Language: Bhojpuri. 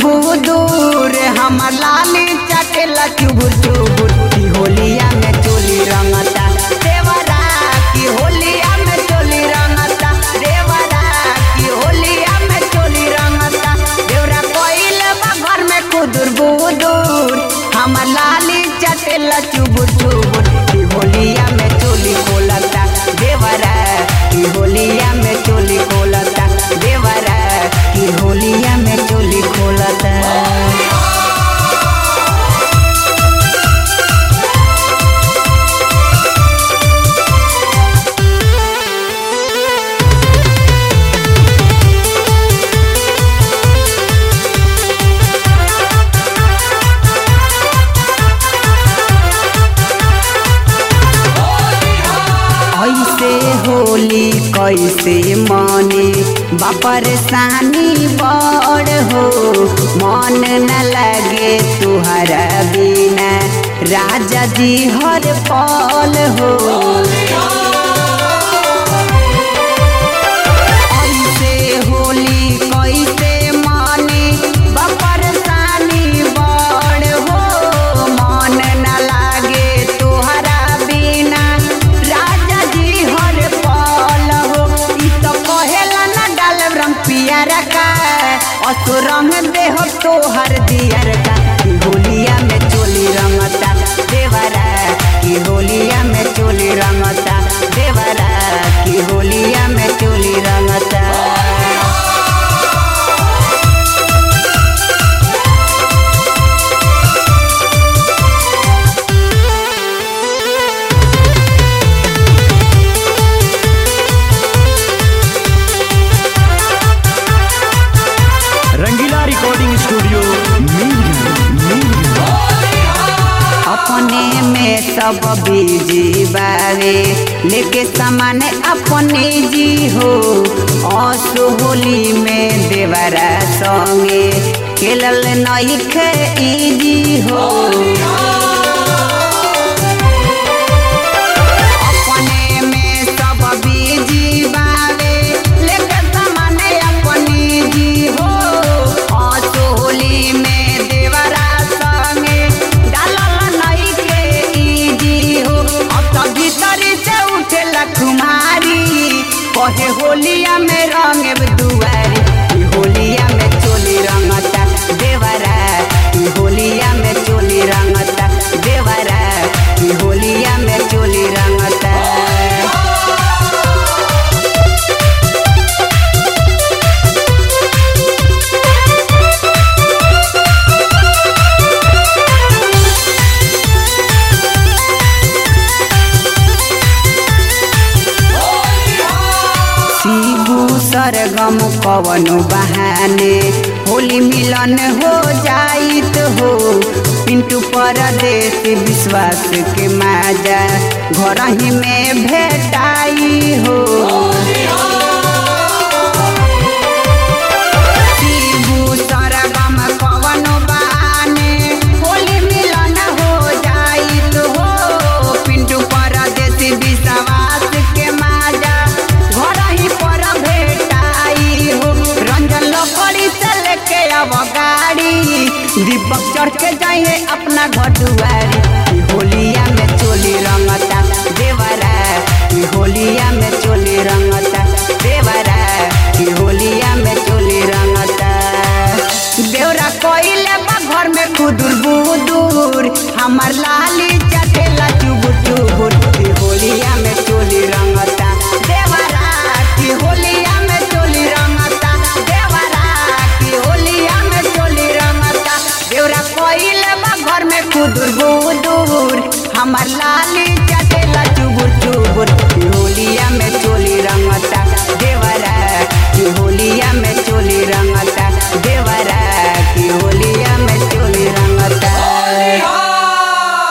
बुदूर हमर लाली चटेला चुबुर चुबुर की होलिया में चोली रंगता देवरा की होलिया में चोली रंगता देवरा की होलिया में चोली रंगता देवरा कोइल बा घर में कुदुर बुदूर हमर लाली चटेला चुबुर चुबुर की होलिया में चोली खोलता देवरा की होलिया में चोली खोलता देवरा की होलिया में चोली खोलता ऐसे होली कैसे मने बपरसानी बड़ हो मन न लगे तुहरा बिना राजा जी हर पल हो ऐसे होली कैसे मने बपरसानी बड़ हो मन न लागे तुहरा बिना राजा जी हर पल हो ई तो कहेला न डाल रंग पियर का असो रंग देह तोहर दियर का की होलिया में चोली रंगता देवरा की होलिया में चोली रंगता देवरा की होलिया में चोली रंगता रंगीला रिकॉर्डिंग स्टूडियो अपने में सब बीजी बावे लेके सामान अपने जी हो असो होली में देवरा संगे खेलल नहीं खे इजी हो अपने में सब बीजी बावे लेके सामान अपने जी हो असो होली में देवरा संगे डालल नहीं के इजी हो अब तो भीतर से उठेला कुमारी कहे होलिया में रंग दुआरी ई होलिया में चोली रंगता देवरा ई होलिया में चोली रंगता देवरा ई होलिया में चोली रंगता शिबू सरगम कवनो बहाने होली मिलन हो जाइत हो पिंटू परदेश विश्वास के माजा घर ही में भेटाई हो शिबू सरगम कवनो बहाने होली मिलन हो जाइत हो पिंटू परदेश विश्वास के माजा घर ही पर भेटाई हो रंजन लकड़ी से लेके अब गाड़ी दीपक चढ़ के जाइए अपना घर दुआरी ई होलिया में चोली रंगता देवरा ई होलिया में चोली रंगता देवरा ई होलिया में चोली रंगता देवरा कोइले बा घर में खुदुर बुदुर हमर लाली